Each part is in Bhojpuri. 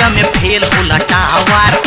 कोठारिया में फेल होला टावर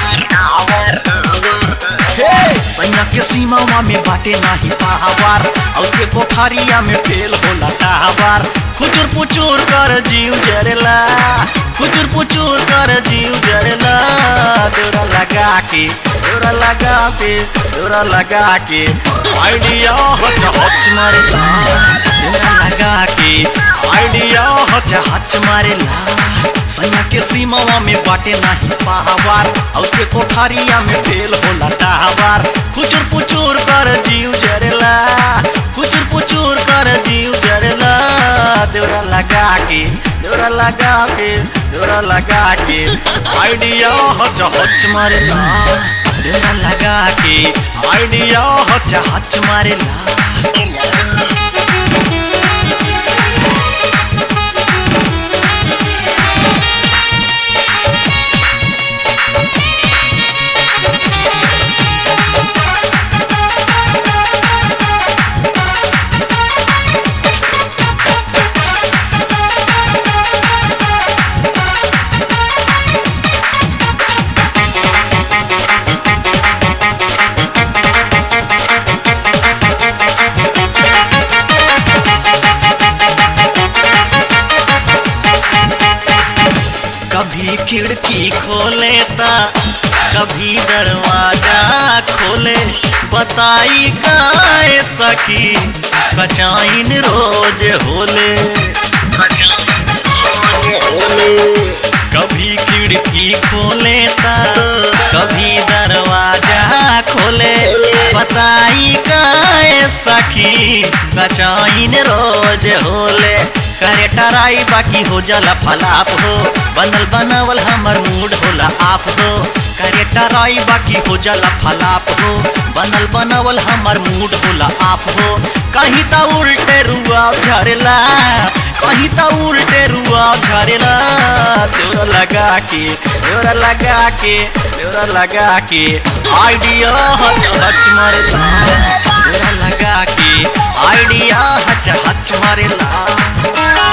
सैना के सीमावा में बाटे नाही पावर और के कोठारिया में फेल होला टावर खुचुर पुचुर कर जीव जरेला खुचुर पुचुर कर जीव जरेला देवरा लगा के देवरा लगा के देवरा लगा के आइडिया हच हच मारेला देवरा लगा के आइडिया हच हच मारेला सैया के सीमावा में बाटे नाही पावर और के कोठारिया में फेल होला टावर खुचुर पुचुर कर जीव जरेला खुचुर पुचुर कर जीव जरेला देवरा लगा के देवरा लगा के देवरा लगा के आइडिया हच हच मारेला देवरा लगा के आइडिया हच हच मारेला कभी खिड़की खोले ता कभी दरवाजा खोले बताई गाय सकी कचाइन रोज होले कभी खिड़की खोले ता कभी दरवाजा खोले बताई गाय सखी कचाइन रोज होले करे टराई बाकी हो जाला फलाप हो बनल बनावल हमर मूड होला आप हो करे टराई बाकी हो जाला फलाप हो बनल बनावल हमर मूड होला आप हो कहीं ता उल्टे रुआ झरेला कहीं ता उल्टे रुआ झरेला तोरा लगा के तोरा लगा के तोरा लगा के आइडिया हच हच मारेला तोरा लगा के आइडिया हच हच मारेला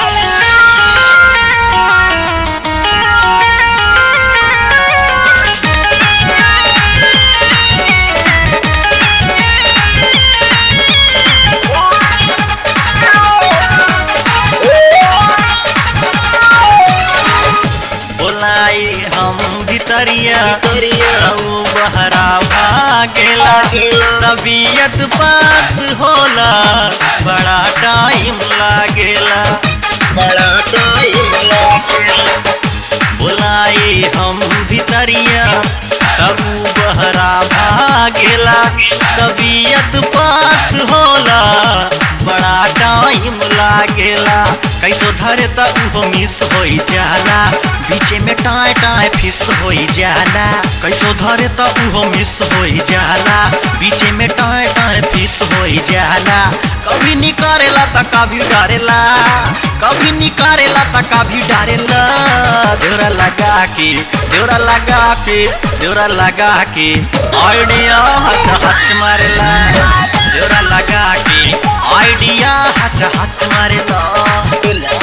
बोलाई हम भितरिया रहू बहरा भागेला तबीयत पास होला बड़ा टाइम लागेला बड़ा टाइम लागेला बोलाई हम भितरिया तबू बहरा भागेला तबीयत पास होला बड़ा टाइम लागेला कैसो धरे त उहो मिस होई जाला बीचे में टाय टाय फिस होई जाला कैसो धरे त उहो मिस होई जाला बीचे में टाय टाय फिस होई जाला कभी निकारेला त कभी डरेला कभी निकारेला त कभी डरेला देवरा लगा के देवरा लगा के देवरा लगा के आइडिया हच हच मारेला देवरा लगा के आइडिया हच हच मारेला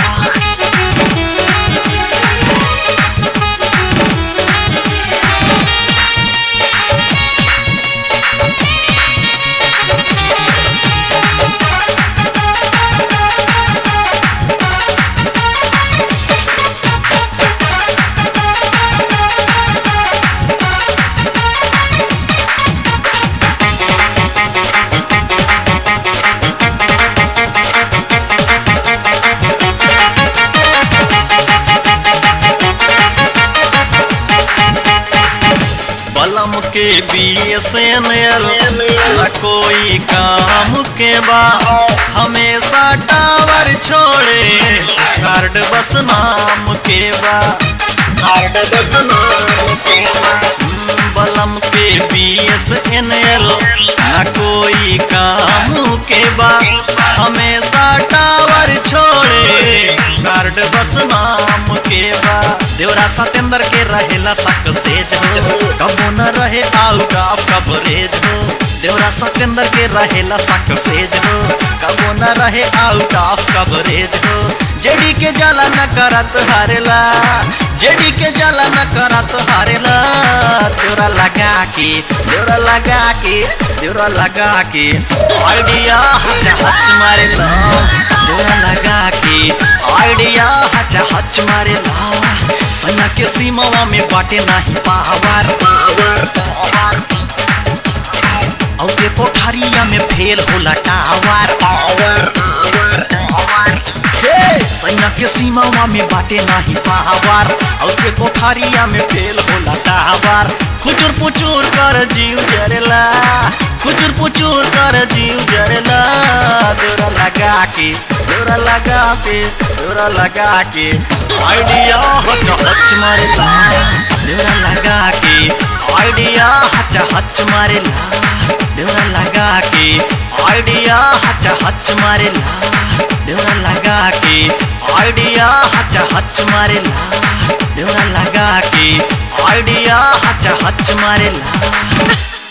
बलम के बीएसएनएल न कोई काम के बा हमेशा टावर छोड़े कार्ड बस नाम के बा कार्ड बस नाम के बलम के बीएसएनएल न कोई काम के बा हमेशा टावर छोड़े कार्ड बस नाम के बा देवरा सतेंद्र के रहेला सक्सेज हो कबो न रहे आउट ऑफ कवरेज हो देवरा सतेंद्र के रहेला सक्सेज हो कबो न रहे आउट ऑफ कवरेज हो जेडी के जाला न करत हारेला जेडी के जला न करा तो हारेला तेरा लगा के तेरा लगा के तेरा लगा के आइडिया हच हच मारेला तेरा लगा के आइडिया हच हच मारेला सैया के सीमावा में बाटे नाही पावर पावर पावर और के कोठारिया में फेल होला टावर पावर पावर पावर हे सैया के सीमावा में बाटे नाही पावर और के कोठारिया में फेल होला टावर खुचुर पुचुर कर जीव जरेला खुचुर पुचुर कर जीव जरेला दोरा लगा के दोरा लगा के दोरा लगा के आइडिया हच हच मारेला दोरा लगा के आइडिया हच हच मारेला दोरा लगा के आइडिया हच हच मारेला देवरा लगा के आइडिया हच हच मारेला देवरा लगा के आइडिया हच हच मारेला